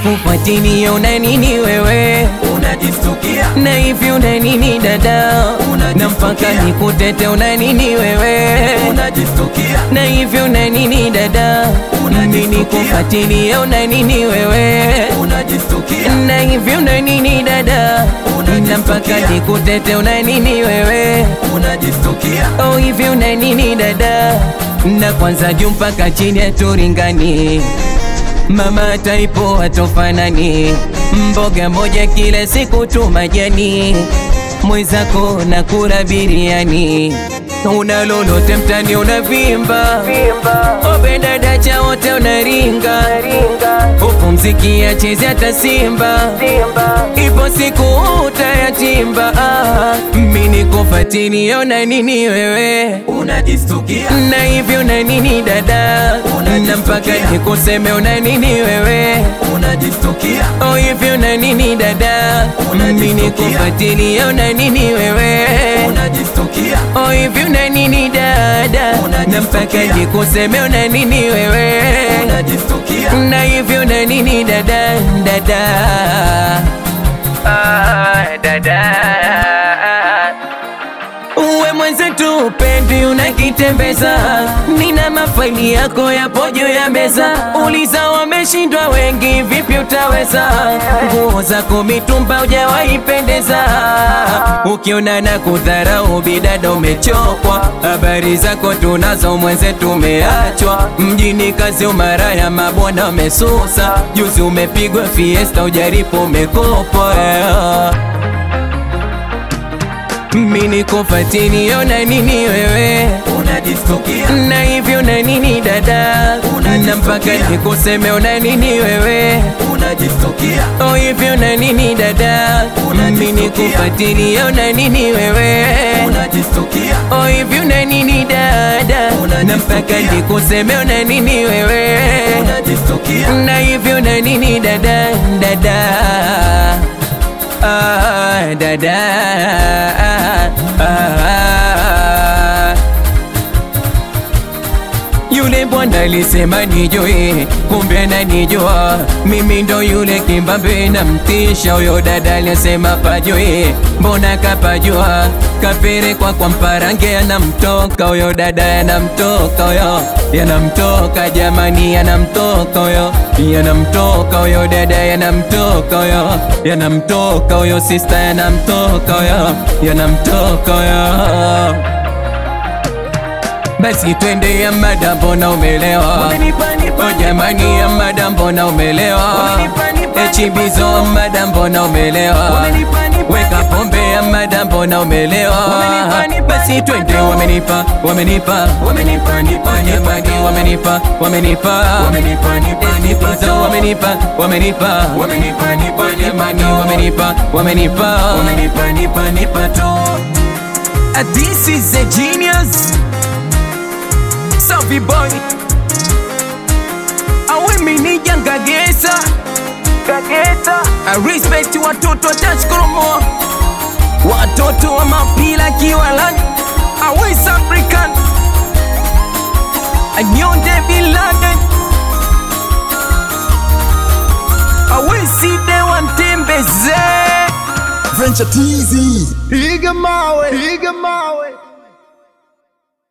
nikufuatilie, una nini wewe? unajistukia Na hivi una nini dada? Unajistukia. Na mpaka nikutete, una nini wewe? unajistukia Na hivi una nini dada? Unajistukia. Mimi nikufuatilie, una nini wewe? unajistukia Na hivi una nini dada? Unajistukia. Na mpaka nikutete, una nini wewe? unajistukia Oh, hivi una nini dada? Na kwanza juu mpaka chini haturingani, mama taipo hatofanani, mboga moja kila siku tu majani, mwenzako na kula biriani, una lolote mtani unavimba, obe dada cha wote unaringa, huku mziki acheze hata Simba, ipo siku utayatimba. Ah, mimi nikufuatilie, una nini wewe? unajistukia na hivyo na nini dada, Unajistukia. na mpaka nikuseme una nini wewe? unajistukia Oh, hivyo na nini dada, Unajistukia. mimi nikufuatilie, una nini wewe? unajistukia Oh, hivyo na nini dada, na mpaka Unajistukia. nikuseme una nini wewe? unajistukia na hivyo na nini dada, dada, ah, dada Uwe mwenzetu upendi unakitembeza, nina mafaili yako yapo juu ya meza. Uliza wameshindwa wengi, vipi utaweza? Nguo zako mitumba hujawahi pendeza, ukiona na kudharau bidada umechokwa. Habari zako tunazo mwenzetu, umeachwa mjini, kazi umaraya, mabwana wamesusa. Juzi umepigwa fiesta, ujaripo umekopwa yeah. Mimi nikufuatilie, una nini wewe? unajistukia Na hivyo na nini dada, na mpaka nikuseme una nini wewe? unajistukia Oh, hivyo na nini dada, mimi nikufuatilie, una nini wewe? unajistukia Oh, hivyo na nini dada, na mpaka nikuseme una nini wewe? unajistukia Na hivyo na nini dada, dada ah, dada ah, yule bwana alisema nijue, kumbe ananijua mimi, ndo yule kimbambe na mtisha. Huyo dada alisema pajue, mbona kapajua, kapelekwa kwa mparange, yanamtoka huyo dada, yanamtoka huyo, yanamtoka jamani, yanamtoka huyo, yanamtoka huyo dada, yanamtoka huyo, yanamtoka huyo sista, yanamtoka huyo, yanamtoka huyo basi twende ya mada, mbona umelewa? O jamani, ya mada, mbona umelewa? Echibizo mada, mbona umelewa? Weka pombe ya mada, mbona umelewa? Basi twende, wamenipa, wamenipa, wamenipa, nipa, jamani, wamenipa, wamenipa, wamenipa, nipa, nipa, wamenipa, wamenipa, wamenipa, nipa, jamani, wamenipa, wamenipa, wamenipa, nipa, nipa tu. Uh, This is a genius. Safi boy awe minija ngagesa ngagesa I respect watoto wa Tashkoromo watoto wa mapila kiwalani awe African anyonde biladen awe side wantembeze Venture TZ. Piga mawe, piga mawe.